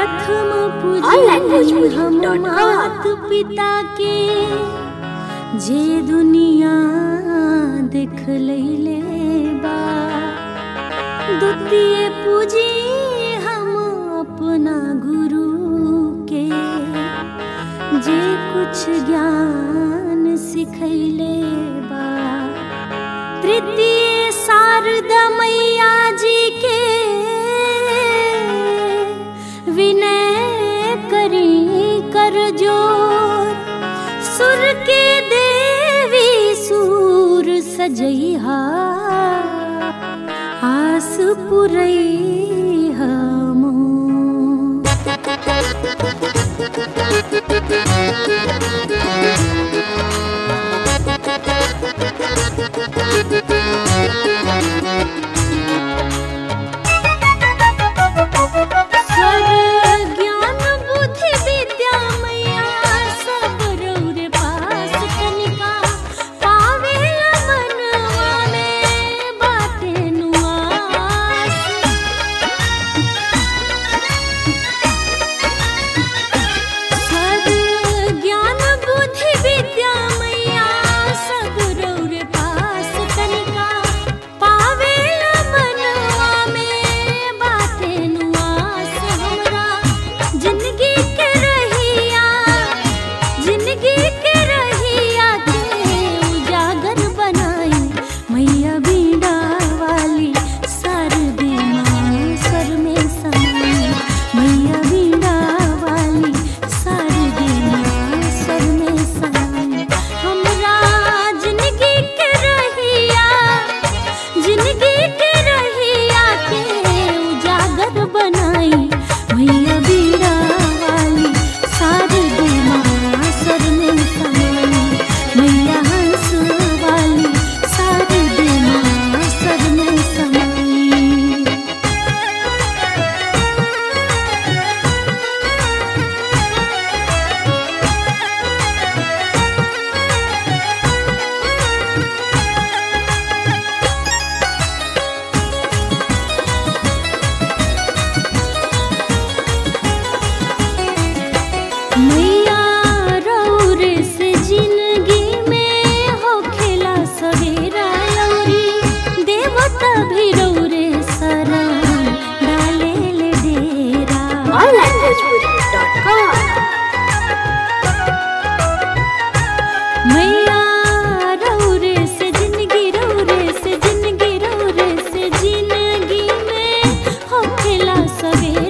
प्रथम पूजनी onlinebhojpuri.com हम मात पिता के जे दुनिया देख लैले बा द्वितीय पूजी हम अपना गुरु के जे कुछ ज्ञान सिखैले बा तृतीय शारदा मैया जी के विनय करी कर जोर सुर के देवी सूर सजैहा आस पुरैहा मोर। स्वर ज्ञान बुद्धि विद्या मैया सब रौरे पास कनिका पावेला मनवा में बाटे नुआस स्वर ज्ञान बुद्धि विद्या मैया सब रौरे पास कनिका पावेला मनवा में बाटे नुआस हमरा जिंदगी के रहिया जिंदगी के रहिया के उजागर बनाई मैया बीड़ा वाली शारदे माँ सर में समाई मैया बीड़ा वाली शारदे माँ सर में समाई हमरा जिंदगी के रहिया जिंदगी के रहिया के उजागर बनाई मैया बीड़ा वाली शारदे माँ सर में समाई मैया हंस वाली शारदे माँ सर में समाई मैया रौरे से जिंदगी में हो खेला सवेरा लौरी देवता भी रौरे सरा डाले ले डेरा onlinebhojpuri.com मैया रौरे से जिंदगी रौरे से जिंदगी रौरे से जिंदगी में हो खेला सवेरा